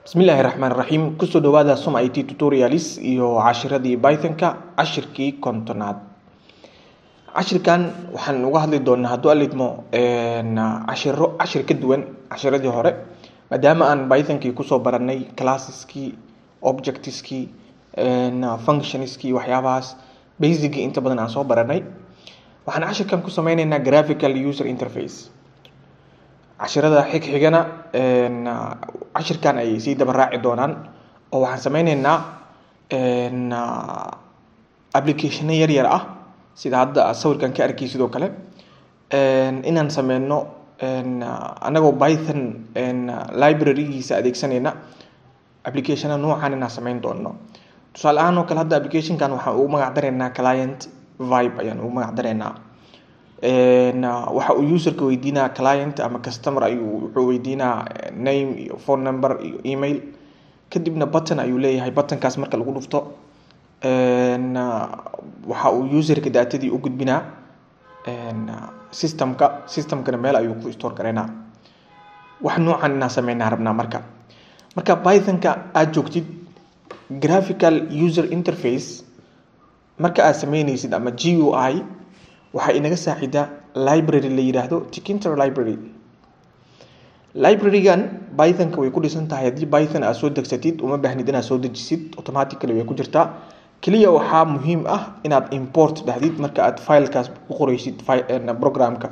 bismillaahi raxmaan raxiim kusoo dhawaada som it tutorials iyo cashiradii pythonka cashirkii kontonaad cashirkan waxaan uga hadli doonaa hadduu alidmo cashiro cashir ka duwan cashiradii hore maadaama aan pythonkii kusoo baranay classeski objectiskii functionskii waxyaabahaas basicgii inta badan aan soo baranay waxaan cashirkan ku sameyneynaa graphical user interface cashirada xigxigana cashirkan ayay sii daba raaci doonaan oo waxaan sameyneynaa applicationo yar yar ah sida hadda aad sawirkan ka arkay sidoo kale inaan sameyno anagoo python librarygiisa adeegsanayna applicationo noocan inaan sameyn doono tusaale ahaan oo kale hadda applicationkan waxaan ugu magac dareynaa client vibe ayaan ugu magac dareynaa waxa uu userka weydiinaa client ama customer ayuu wuxuu weydiinaa name iyo phone number iyo email kadibna button ayuu leeyahay buttonkaas marka lagu dhufto waxa uu userka daatadii u gudbinaa systemka systemkana meel ayuu ku store gareynaa wax noocan inaan sameynaa rabnaa marka marka pythonka aada joogtid graphical user interface marka aad sameyneysid ama g u i waxaa inaga saacidaa library la yidhaahdo tikinter library librarygan pythonka way ku dhisan tahay haddii python aad soo degsatid uma baahnid inaad soo dejisid automatically way ku jirtaa keliya waxaa muhiim ah inaad import dhahdid marka aad filekaas u qoreysid programka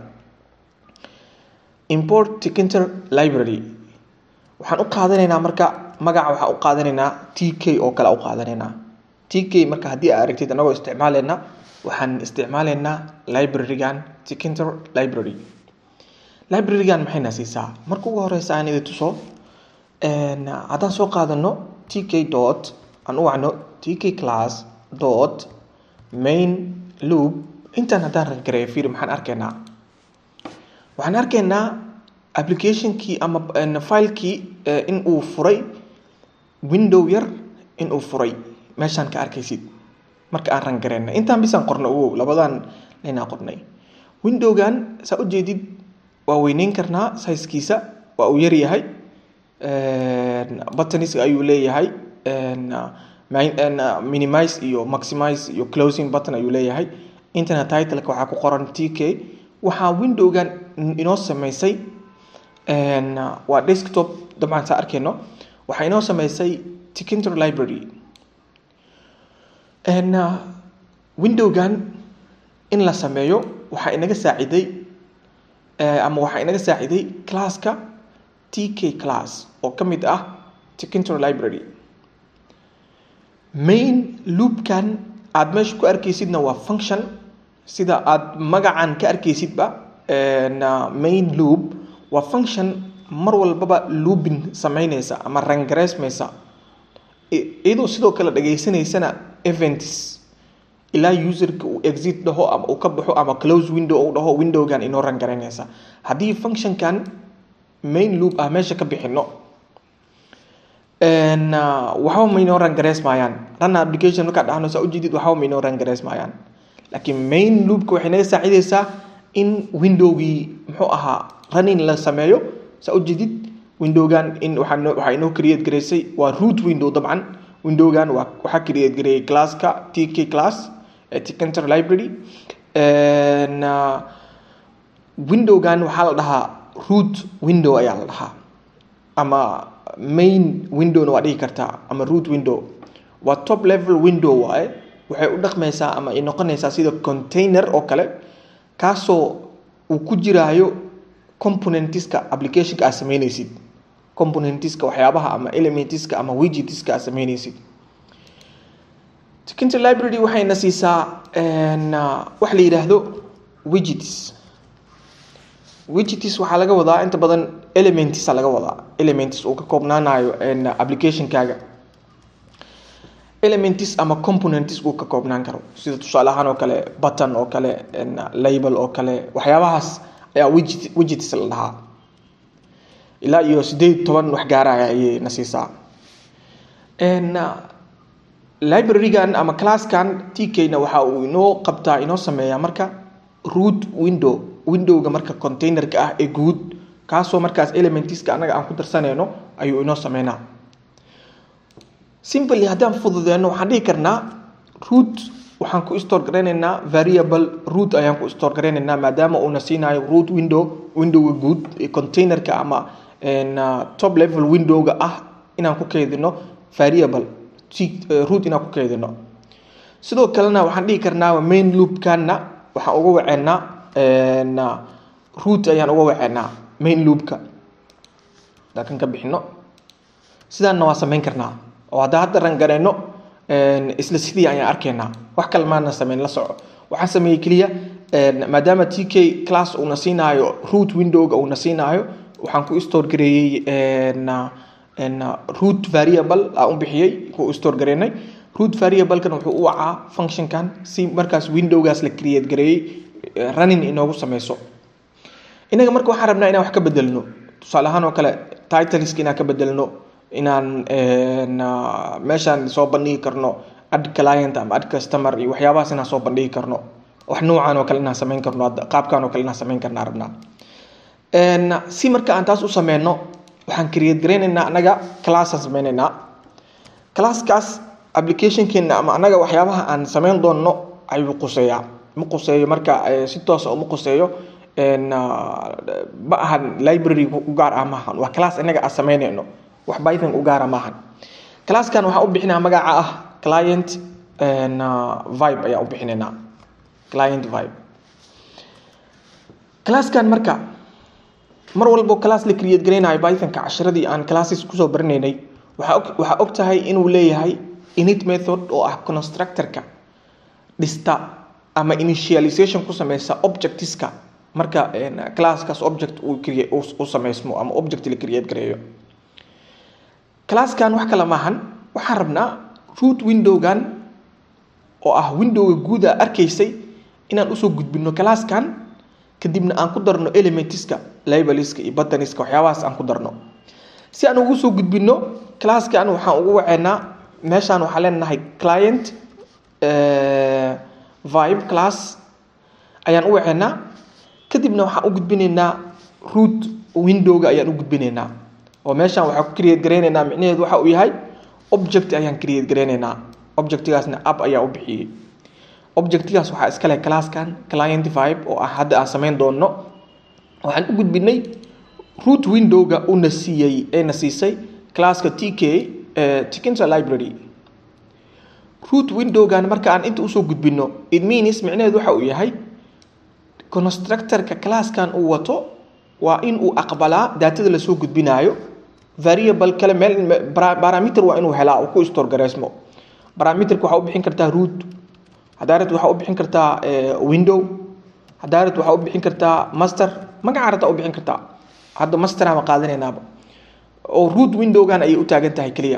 import tikinter library waxaan u qaadanaynaa marka magaca waxaan u qaadanaynaa t k oo kale u qaadanaynaa t k marka haddii aad aragtid anagoo isticmaaleyna waxaan isticmaaleynaa librarygan tikinter library librarygan maxayna siisaa marka ugu horeysa aan idi tuso haddaan soo qaadano t k dot aan u wacno t k class dot main loop intaan haddaan rangareeyo fiir maxaan arkaynaa waxaan arkaynaa applicationkii ama filekii in uu furay window yar in uu furay meeshaan ka arkaysid marka aan rangareyna intaan bisaan qorna ogow labadan laynaa qornay windowgan saa ujeedid waa weyneyn karnaa sizekiisa waa uu yaryahay buttonis ayuu leeyahay minimize iyo maximize iyo closing button ayuu leeyahay internet titleka waxaa ku qoran t k waxaa windowgan inoo sameysay waa desktop dabcan saa arkeyno waxaa inoo sameysay tikinter library windowgan in la sameeyo waxaa inaga saaciday ama waxaa inaga saaciday classka t k class oo ka mid ah tikinter library main loopkan aada meesha ku arkeysidna waa function sida aada magacan ka arkeysidba main loop waa function mar walbaba loopin sameyneysa ama rangareysmeysa iyadoo sidoo kale dhageysaneysana events ilaa userka uu exit dhaho ama uu ka baxo ama close window u dhaho windowgan inoo rangaraynaysa haddii functionkan main loop ah meesha ka bixino waxba ma inoo rangareys maayaan run application markaa dhahno saa ujeedid waxba ma inoo rangareys maayaan laakiin main loopka waxay naga saacideysaa in windowgii muxuu ahaa running la sameeyo saa ujeedid windowgan in waxaa inoo create gareysay waa root window dabcan windowgan waa waxaa create gareeyay classka t k class tikinter library windowgan waxaa la dhahaa root window ayaa la dhahaa ama main windowna waa dhigi kartaa ama root window waa top level window waaye waxay u dhaqmaysaa ama ay noqonaysaa sida container oo kale kaasoo uu ku jiraayo componentiska applicationka aad sameyneysid componentiska waxyaabaha ama elementiska ama widgetiska aad sameyneysid tikinter library waxayna siisaa wax la yidhaahdo widgets widgets waxaa laga wadaa inta badan elementsa laga wadaa elements uu ka koobnaanayo applicationkaaga elements ama components uu ka koobnaan karo sida tusaale ahaan oo kale button oo kale label oo kale waxyaabahaas ayaa widget widgets la dhahaa ilaa iyo sideed toban wax gaaraya ayay na siisaa librarygan ama classkan t k-na waxa uu inoo qabtaa inoo sameeyaa marka root window windowga marka containerka ah ee guud kaasoo markaas elementiska anaga aan ku darsanayno ayuu inoo sameynaa simply haddaan fududeyno waxaan dhihi karnaa root waxaan ku store garaynaynaa variable root ayaan ku store garaynaynaa maadaama uuna siinayo root window windowga guud containerka ama top level windowga ah inaan ku keydino variable root inaan ku keydino sidoo kalena waxaan dhihi karnaa main loopkana waxaan uga waceynaa root ayaan uga waceynaa main loopka kan ka bixino sidaanna waa samayn karnaa oo haddaa hadda rangarayno isla sidii ayaan arkaynaa wax kale maana sameyn la soco waxaan sameeyey keliya maadaama t k class uuna siinaayo root windowga uuna siinaayo waxaan ku store gareeyey root variable aan u bixiyey ku store gareynay root variablekan wuxuu u wacaa functionkan si markaas windowgaas la create gareeyey running inoogu sameyso inaga marka waxaan rabnaa inaan wax ka bedelno tusaale ahaan oo kale titleska inaan ka bedelno inaan meeshaan soo bandhigi karno ad client ama ad customer iyo waxyaabahaas inaan soo bandhigi karno wax noocan oo kale inaan sameyn karno qaabkan oo kale inaan sameyn karna rabnaa si marka aan taas u sameyno waxaan create garaynaynaa anaga classaan sameynaynaa classkaas applicationkeena ama anaga waxyaabaha aan sameyn doonno ayuu quseeyaa ma quseeyo marka si toosa uma quseeyo ma ahan library u gaar ah maahan waa class inaga aan sameynayno wax python u gaara maahan classkan waxaan u bixinaa magaca ah client vibe ayaan u bixinaynaa client vibe classkan marka mar walbo class la create garaynayo pythonka cashiradii aan classes kusoo baranaynay waxaa og tahay inuu leeyahay init method oo ah constructorka dhista ama initialization ku sameysa objectiska marka classkaas object uu sameysmo ama object la create gareeyo classkan wax kale maahan waxaan rabnaa root windowgan oo ah windowga guud a arkaysay inaan usoo gudbino classkan kadibna aan ku darno elementiska libeliska iyo buttoniska waxyaabahaas aan ku darno si aan ugu soo gudbino classkan waxaan ugu waceynaa meeshaan waxaan leenahay client vibe class ayaan u waceynaa kadibna waxaan u gudbinaynaa root windowga ayaan u gudbinaynaa oo meeshaan waxaan ku create garaynaynaa micnaheedu waxa uu yahay object ayaan create garaynaynaa objectigaasna app ayaa u bixiyey objectigaas waxaa iska leh classkan client vibe oo ah hadda aan sameyn doonno waxaan u gudbinay root windowga una siiyey eena siisay classka t k tikinsa library root windowgan marka aan inta usoo gudbino it means micnaheedu waxa uu yahay constructorka classkan uu wato waa in uu aqbalaa daatada lasoo gudbinaayo variable kale meel parameter waa inuu helaa uu ku store gareysmo parameterka waxaa u bixin kartaa root hadaarat waxaa u bixin kartaa window hadaarat waxaa u bixin kartaa master magaca rabtaa u bixin kartaa hadda master ama qaadanaynaaba oo root windowgan ayay u taagan tahay keliya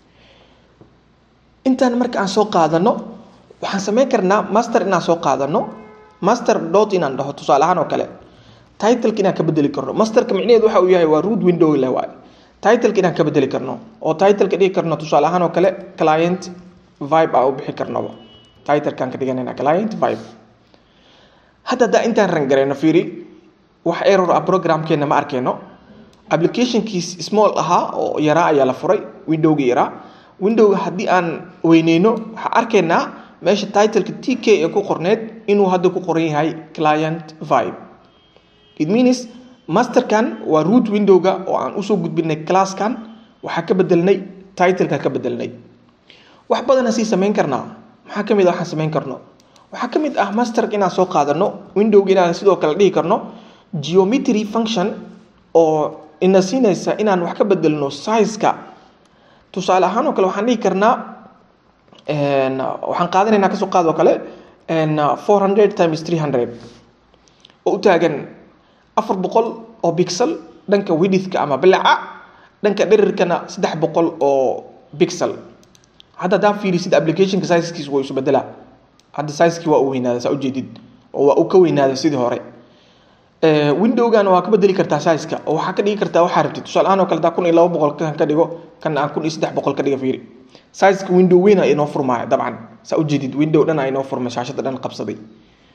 intaan marka aan soo qaadano waxaan sameyn karnaa master inaan soo qaadano master dot inaan dhaho tusaale ahaan oo kale titleka inaan ka bedeli karno masterka micnaheedu waxa uu yahay waa root window leh waay titleka inaan ka bedeli karno oo titleka dhigi karno tusaale ahaan oo kale client vibe aan u bixi karnoba titlekaan ka dhiganayna client vibe hadda haddaa intaan rangareyno fiiri wax error ah programkeena ma arkeyno applicationkiis small ahaa oo yaraa ayaa la furay windowga yaraa windowga haddii aan weyneyno waxaa arkaynaa meesha titleka t k ee ku qorneed inuu hadda ku qoran yahay client vibe it means masterkan waa root windowga oo aan usoo gudbinay classkan waxaa ka bedelnay titleka ka bedelnay wax badana sii samayn karnaa maxaa kamid a waxaan samayn karno waxaa kamid ah masterka inaan soo qaadano windowga inaan sidoo kale dhihi karno geometry function oo ina siinaysa inaan wax ka bedelno sizeka tusaale ahaan oo kale waxaan dhihi karnaa waxaan qaadanaynaa kasoo qaad oo kale four hundred times three hundred oo u taagan afar boqol oo bixel dhanka widithka ama bilaca dhanka dherirkana saddex boqol oo bixel hadda hadaa fiirisid applicationka sizekiis waa isu bedelaa hadda sizekii waa u weynaaday saa ujeedid oo waa uu ka weynaaday sidii hore windowgana waa ka bedeli kartaa sizeka oo waxaa ka dhigi kartaa waxaa rabtid tusaale ahaan oo kale hadaa kun iyo laba boqol kan ka dhigo kan aan kun iyo saddex boqol ka dhiga fiiri sizeka window weyn ay inoo furmaaya dabcan saa ujeedid window dhan ay inoo furmay shaashada dhan qabsaday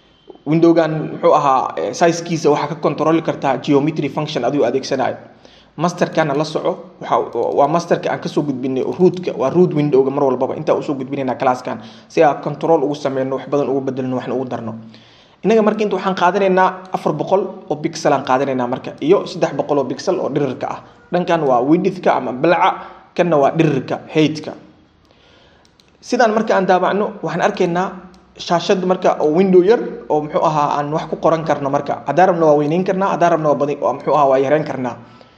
windowgan muxuu ahaa sizekiisa waxaa ka controli kartaa geometry function adigo adeegsanayo masterkana la soco waxa waa masterka aan kasoo gudbinay rootka waa root windowga mar walbaba intaa usoo gudbinayna classkan si aan control ugu sameyno wax badan ugu bedelno waxna ugu darno inaga marka inta waxaan qaadanaynaa afar boqol oo bixel aan qaadanaynaa marka iyo saddex boqol oo bixel oo dhirirka ah dhankan waa widithka ama balca kanna waa dhirirka heightka sidaan marka aan daabacno waxaan arkaynaa shaashad marka oo window yar oo muxuu ahaa aan wax ku qoran karno marka haddaan rabna waa weyneyn karnaa haddaan rabna waa badi muxuu ahaa waa yareyn karnaa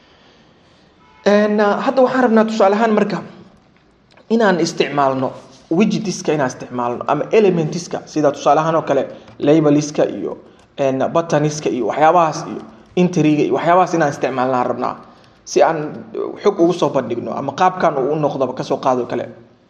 hadda waxaan rabnaa tusaale ahaan marka inaan isticmaalno widgetiska inaan isticmaalno ama elementiska sida tusaale ahaan oo kale labeliska iyo buttoniska iyo waxyaabahaas iyo intriga iyo waxyaabahaas inaan isticmaalnaan rabnaa si aan xog ugu soo bandhigno ama qaabkan uu u noqdoba kasoo qaado kale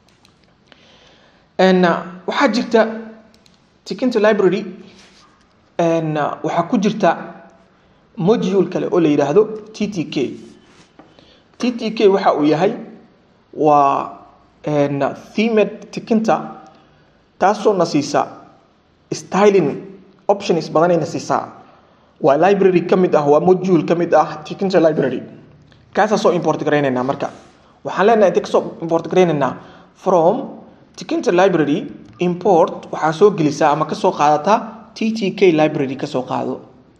waxaa jirta tikinta library waxaa ku jirta module kale oo la yidhaahdo t t k t t k waxa uu yahay waa themed tikinta taasoo na siisa styling options badanayna siisaa waa library ka mid ah waa module ka mid ah tikinta library kaasaa soo import garaynaynaa marka waxaan leenahay intee kasoo import garaynaynaa from tikinta library import waxaa soo gelisaa ama kasoo qaadataa t t k library kasoo qaado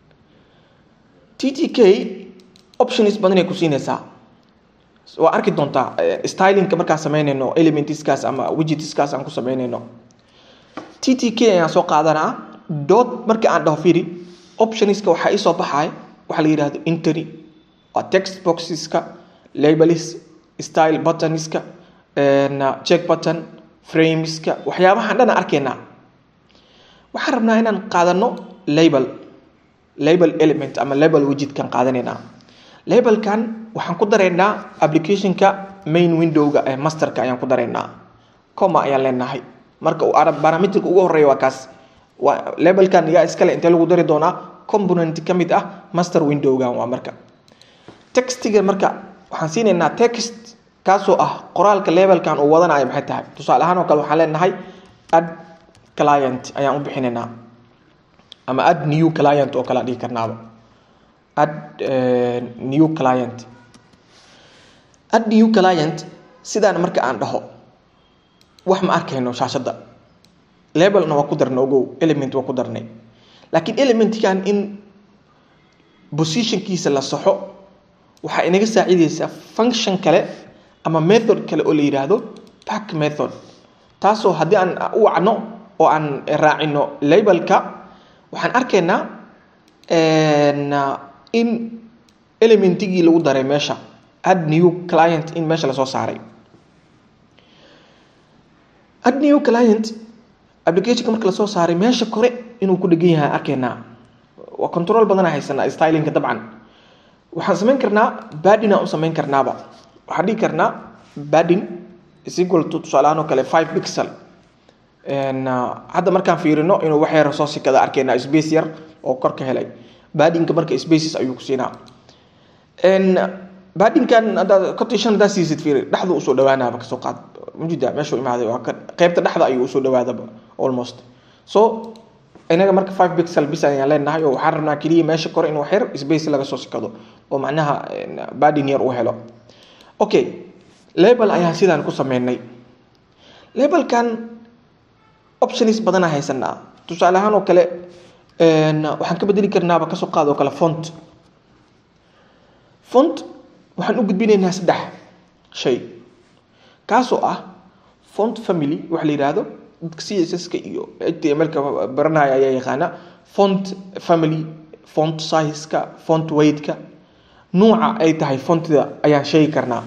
t t k options badanay ku siinaysaa waa arki doontaa stylingka markaan sameynayno elementiskaas ama widgetskaas aan ku sameynayno t t k ayaan soo qaadanaa dot marka aan dhaho firi optionska waxaa iisoo baxay waxaa la yidhahdo intery waa text boxeska labelis style buttonska check button frameska waxyaabahaan dhana arkaynaa waxaan rabnaa inaan qaadano label label element ama label widgetkan qaadanaynaa labelkan waxaan ku daraynaa applicationka main windowga ee masterka ayaan ku daraynaa coma ayaan leenahay marka uu parameterka ugu horeeya waa kaas waa labelkan yaa iskale intee lagu dari doonaa component ka mid ah master windowgan waa marka textiga marka waxaan siinaynaa text kaasoo ah qoraalka labelkan uu wadanayo maxay tahay tusaale ahaan oo kale waxaan leenahay add client ayaan u bixinaynaa ama add new client oo kale aan dhihi karnaaba add new client add new client sidaan marka aan dhaho wax ma arkayno shaashadda labelna waa ku darnay ogow element waa ku darnay laakiin elementkan in positionkiisa la saxo waxaa inaga saacidaysaa function kale ama method kale oo la yidhaahdo pack method taasoo haddii aan u wacno oo aan raacino labelka waxaan arkaynaa in elementigii lagu daray meesha add new client in meesha lasoo saaray add new client applicationka marka lasoo saaray meesha kore inuu ku dhegan yahay arkaynaa waa control badana haysanaa stylingka dabcan waxaan samayn karnaa badin aan u samayn karnaaba waxaan dhihi karnaa badin is equal to tusaalehaan oo kale five pixel hadda markaan fiirino inuu wax yar soo sikada arkaynaa space yar oo kor ka helay badinka marka spaces ayuu ku siinaa badinkan haddaad cotation haddaad siisid fiiri dhexdu usoo dhawaanaaba kasoo qaad mujida meeshuu imaaday waa qeybta dhexda ayuu usoo dhawaadaba almost so inaga marka five pixel bis ayaan leenahay oo waxaan rabnaa keliya meesha kore in wax yar space laga soo sikado oo macnaha badin yar uu helo okay label ayaan sidaan ku sameynay labelkan options badana haysanaa tusaale ahaan oo kale waxaan ka bedeli karnaaba kasoo qaad oo kale font font waxaan u gudbinaynaa saddex shay kaasoo ah font family waxa la yidhaahdo dadka css-ka iyo html-ka baranaya ayaa yaqaana font family font size-ka font weight-ka nuuca ay tahay fontida ayaan sheegi karnaa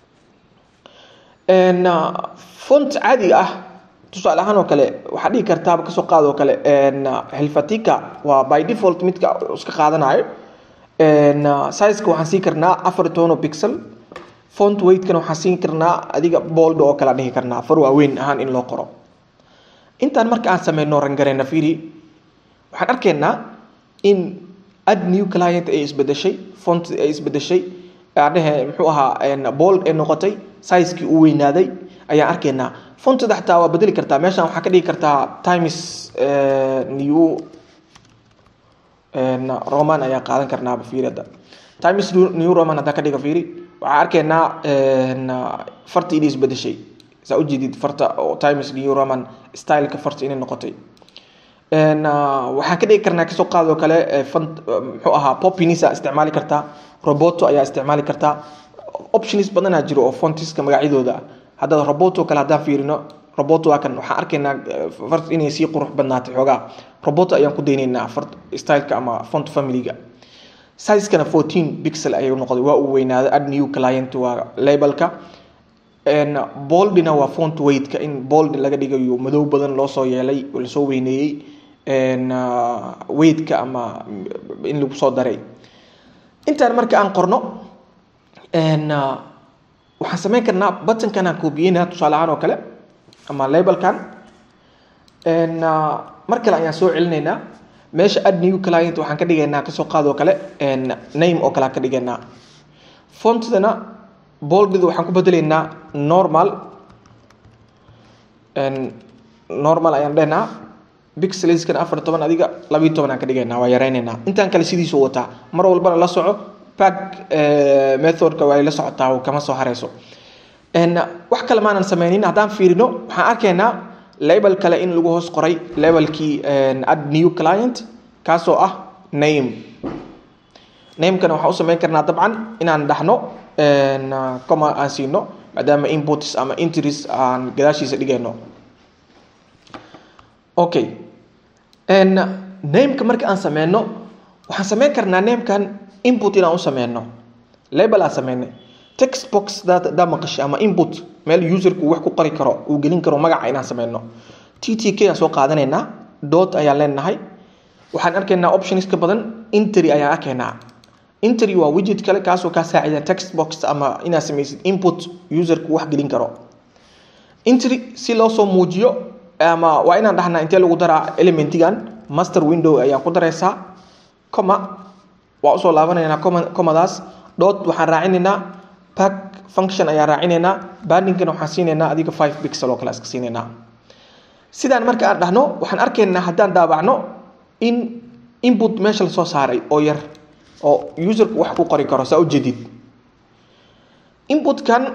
font caadiga ah tusaale ahaan oo kale waxaa dhihi kartaaba kasoo qaad oo kale helfatica waa by default midka iska qaadanayo sizeka waxaan siin karnaa afar tono pixel font weightkana waxaan siin karnaa adiga bold oo kale dhihi karnaa far waaweyn ahaan in loo qoro intaan marka aan sameyno rangareyna fiiri waxaan arkaynaa in add new client ay isbedeshay font ay isbedeshay adhehe muxuu ahaa bold ay noqotay sizekii uu weynaaday ayaan arkaynaa fontada xataa waa bedeli kartaa meeshan waxaa ka dhigi kartaa times new roman ayaan qaadan karnaaba fiirada times new roman haddaan ka dhiga fiiri waxaan arkaynaa farta inay isbedeshay saa ujeedid farta oo times new roman styleka farta inay noqotay waxaan ka dhigi karnaa kasoo qaadoo kale muxuu ahaa popinisa isticmaali kartaa roboto ayaa isticmaali kartaa options badanaa jiro oo fontiska magacyadooda haddaad roboto kale haddaan fiirino roboto waa kan waxaan arkaynaa fart inay sii qurux badnaatay xoogaa roboto ayaan ku daynaynaa fart styleka ama font familyga sizekana fourteen pixel ayuu noqday waa uu weynaaday add new client waa labelka boldina waa font weightka in bold laga dhigayo madow badan loo soo yeelay lasoo weyneeyey weightka ama in lagu soo daray intaan marka aan qorno waxaan sameyn karnaa buttonkan aan koobiyeyna tusaale ahaan oo kale ama labelkan mar kale ayaan soo celinaynaa meesha add new client waxaan ka dhigaynaa kasoo qaadoo kale name oo kale aan ka dhigaynaa fontdana boldida waxaan ku bedelaynaa normal normal ayaan dhehnaa bixelskan afar toban adiga labiyo toban aan ka dhigaynaa waa yareynaynaa intaan kale sidiisu wataa mar walbana la soco pack methodka waa la socotaa kama soo hareyso wax kale maanan sameynin haddaan fiirino waxaan arkaynaa label kale in lagu hoos qoray labelkii add new client kaasoo ah name namekana waxaan u sameyn karnaa dabcan inaan dhaxno coma aan siino maadaama inputs ama entries aan gadaashiisa dhigayno okay nameka marka aan sameyno waxaan sameyn karnaa namekan input inaan u sameyno label aan sameynay text box daa maqashay ama input meel userku wax ku qori karo uu gelin karo magaca inaan sameyno t t k aan soo qaadanaynaa dot ayaan leenahay waxaan arkaynaa optionska badan intery ayaan arkaynaa intery waa widget kale kaasoo kaa saacida text box ama inaad samaysid input userku wax gelin karo intery si loo soo muujiyo ama waa inaan dhahnaa intee lagu daraa elementigan master window ayaan ku daraysaa coma waa usoo laabanaynaa comadaas dot waxaan raacinaynaa pack function ayaan raacinaynaa bandingana waxaan siinaynaa adiga five pixel oo kale iska siinaynaa sidaan marka aan dhahno waxaan arkaynaa haddaan daabacno in input meesha lasoo saaray oo yar oo userku wax ku qori karo saa ujeedid inputkan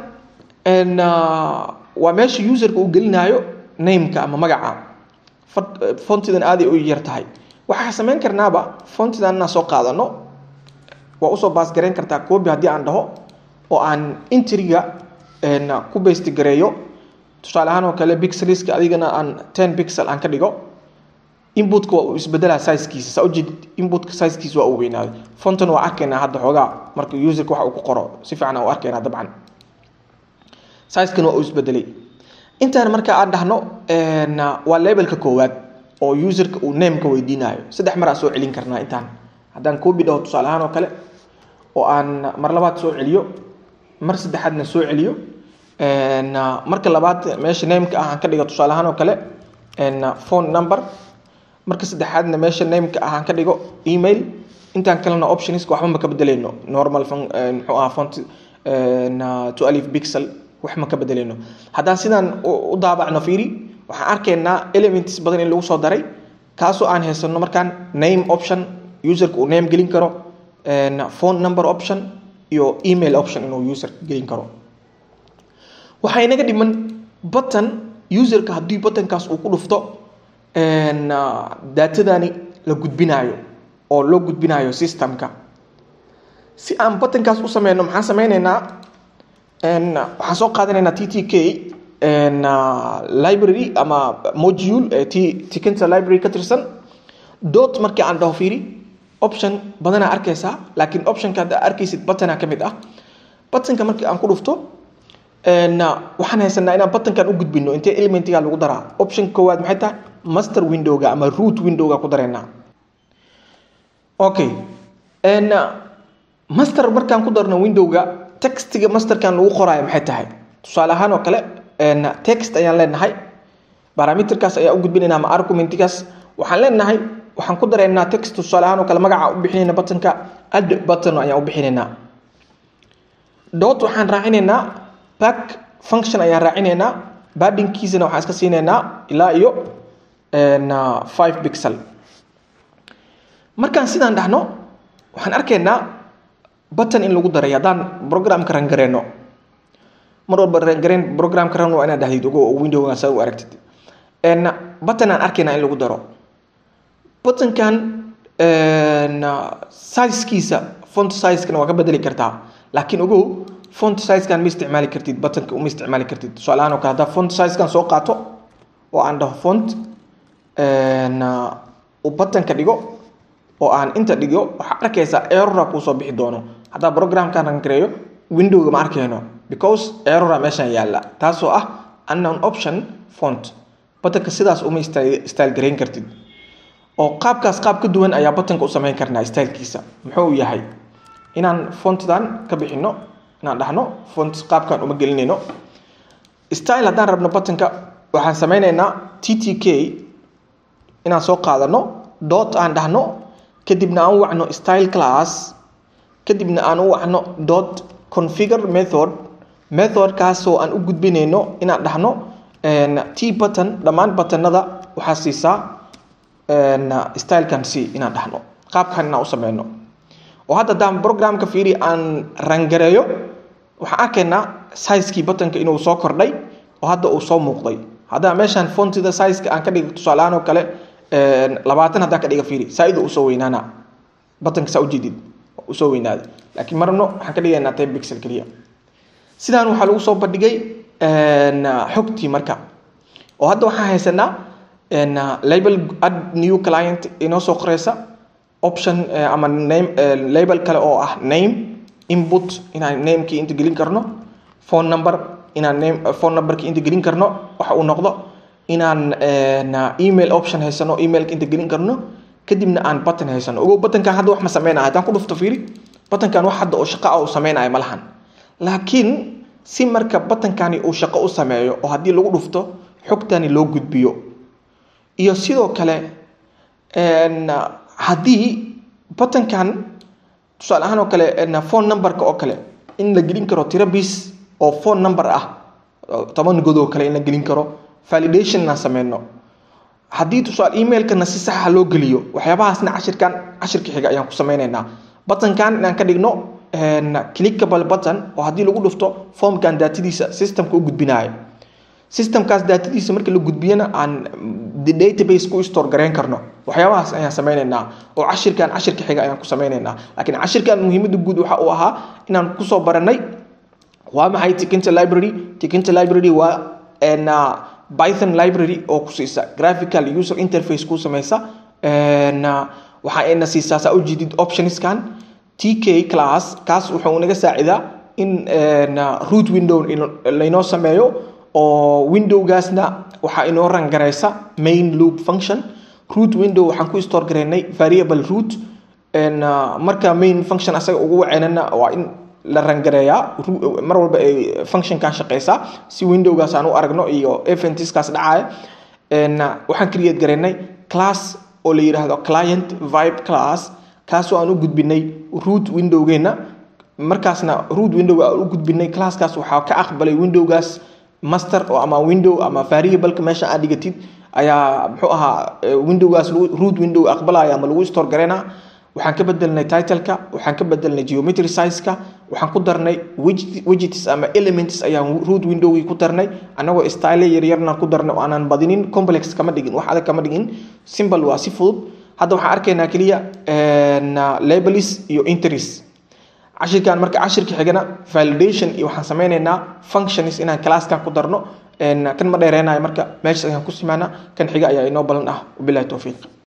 waa meesha userka uu gelinaayo nameka ama magaca fontidan aaday u yar tahay waxaa sameyn karnaaba fontidan inaan soo qaadano waa usoo baasgareyn kartaa coobi haddii aan dhaho oo aan intriga ku baysti gareeyo tusaale ahaan oo kale bixeliska adigana aan ten pixel aan ka dhigo inputka waa uu isbedelaa sizekiisa saa ujeed inputka sizekiisa waa uu weynaaday fontan waa arkaynaa hadda xoogaa marka userka wax uu ku qoro si fiican u arkaynaa dabcan sizekan waa uu isbedelay intaan marka aan dhahno waa labelka koowaad oo userka uu nameka weydiinayo saddex mar aan soo celin karnaa intaan haddaan coobi dhaho tusaale ahaan oo kale oo aan mar labaad soo celiyo mar saddexaadna soo celiyo marka labaad meesha nameka ah aan ka dhigo tusaale ahaan oo kale phone number marka saddexaadna meesha nameka ah aan ka dhigo email intaan kalena optionska waxba ma ka bedeleyno normal muxuu ahaa font to alif pixel wax ma ka bedeleyno haddaan sidaan u daabacno fiiri waxaan arkaynaa elements badan in lagu soo daray kaasoo aan haysano markaan name option userka uu name gelin karo phone number option iyo email option inuu user gelin karo waxaa inaga dhiman button userka haddii buttonkaas uu ku dhufto daatadani la gudbinaayo oo loo gudbinaayo systemka si aan buttonkaas u sameyno maxaan sameyneynaa waxaan soo qaadanaynaa t t k library ama module t tikinta library ka tirsan dot markii aan dhaho fiiri option badanaa arkaysaa laakiin optionka hadda arkaysid buttona ka mid ah buttonka markii aan ku dhufto waxaan haysanaa inaan buttonkan u gudbino intee elementiga lagu daraa option koowaad maxay tahay master windowga ama root windowga ku dareynaa okay master markaan ku darno windowga textiga masterkan lagu qoraayo maxay tahay tusaale ahaan oo kale text ayaan leenahay barometerkaas ayaa u gudbinayna ama argumentigaas waxaan leenahay waxaan ku dareynaa text tusaale ahaan oo kale magaca u bixinayna buttonka add button ayaan u bixinaynaa dot waxaan raacinaynaa back function ayaan raacinaynaa badinkiisana waxaan iska siinaynaa ilaa iyo five pixel markaan sidaan dhahno waxaan arkaynaa button in lagu daray haddaan programka rangareyno mar walba rangareyn programka ran waa inaad dhahdid ogo windowga saa u aragtid button aan arkaynaa in lagu daro buttonkan sizekiisa font sizekana waa ka bedeli kartaa laakiin ogow font sizekan ma isticmaali kartid buttonka uma isticmaali kartid tusaalahaan oo kale haddaa font sizekan soo qaato oo aan dhaho font uu buttonka dhigo oo aan inta dhigo waxaa arkaysaa errora kuusoo bixi doono haddaa programkan rangareeyo windowga ma arkayno because errora meeshan yaalla taasoo ah unknown option font buttonka sidaas uma style gareyn kartid oo qaabkaas qaab ka duwan ayaa buttonka u samayn karnaa stylekiisa muxuu yahay inaan fontdan ka bixino inaan dhahno font qaabkan uma gelinayno style haddaan rabno buttonka waxaan sameyneynaa t t k inaan soo qaadano dot aan dhahno kadibna aan u wacno style class kadibna aan u wacno dot configure method methodkaasoo aan u gudbinayno inaan dhahno t button dhammaan buttonada waxaa siisaa stylekan c inaan dhahno qaabkan inaan u sameyno oo hadda haddaan programka fiiri aan rangareeyo waxaan arkaynaa sizekii buttonka inuu soo kordhay oo hadda uu soo muuqday haddaan meeshaan fontida sizeka aan ka dhiga tusaalahaan oo kale labaatan haddaan ka dhiga fiiri saa-ida usoo weynaana buttonka saa ujeedid usoo weynaada laakiin marno waxaan ka dhigaynaa ten bixel keliya sidaan waxaa lagu soo bandhigay xogtii marka oo hadda waxaan haysanaa label add new client inoo soo qoreysa option ama name label kale oo ah name input inaan namekii inta gelin karno phone number inaan name phone numberkii inta gelin karno waxa uu noqdo inaan email option haysano emailka inta gelin karno kadibna aan button haysano ogow buttonkan hadda wax ma sameynaya haddaan ku dhufto fiiri buttonkan wax hadda oo shaqo ah uu sameynaya ma lahan laakiin si marka buttonkani uu shaqo u sameeyo oo haddii lagu dhufto xogtani loo gudbiyo iyo sidoo kale haddii buttonkan tusaale ahaan oo kale phone numberka oo kale in la gelin karo tiro bis oo phone number ah toban god oo kale in la gelin karo validation inaan sameyno haddii tusaale emailkana si saxa loo geliyo waxyaabahaasna cashirkan cashirka xiga ayaan ku sameyneynaa buttonkan inaan ka dhigno clickable button oo haddii lagu dhufto formkan daatadiisa systemka u gudbinayo systemkaas daatadiisa markii la gudbiyana aan database ku store gareyn karno waxyaabahaas ayaan sameyneynaa oo cashirkan cashirka xiga ayaan ku sameyneynaa laakiin cashirkan muhiimada guud waxa uu ahaa inaan kusoo baranay waa maxay tikinta library tikinta library waa python library oo ku siisa graphical user interface ku sameysa waxa ayna siisaa saa ujeedid optionskan tk class kaas wuxuu naga saacidaa in root window laynoo sameeyo oo windowgaasna waxaa inoo rangareysa main loop function root window waxaan ku store gareynay variable root marka main function asaga ugu waceynana waa in la rangareeyaa mar walba ay functionkan shaqeysaa si windowgaas aan u aragno iyo eventskaas dhacaya waxaan create gareynay class oo la yidhaahdo client vibe class kaasoo aan u gudbinay root windowgeena markaasna root window aan u gudbinay classkaas waxaa ka aqbalay windowgaas master oo ama window ama variableka meesha aad dhigatid ayaa muxuu ahaa windowgaas root window aqbalaya ama lagu store gareyna waxaan ka bedelnay titleka waxaan ka bedelnay geometry sizeka waxaan ku darnay widgets ama elements ayaan root windowgii ku darnay anagoo style yaryarna ku darnay oo aanan badinin complex kama dhigin wax adag kama dhigin simple waa si fudud hadda waxaan arkaynaa keliya labelis iyo interis cashirkan marka cashirka xigana validation iyo waxaan sameyneynaa functions inaan classkan ku darno kan ma dheereynayo marka meeshas ayaan ku simaana kan xiga ayaa inoo balan ah wabilahi towfiiq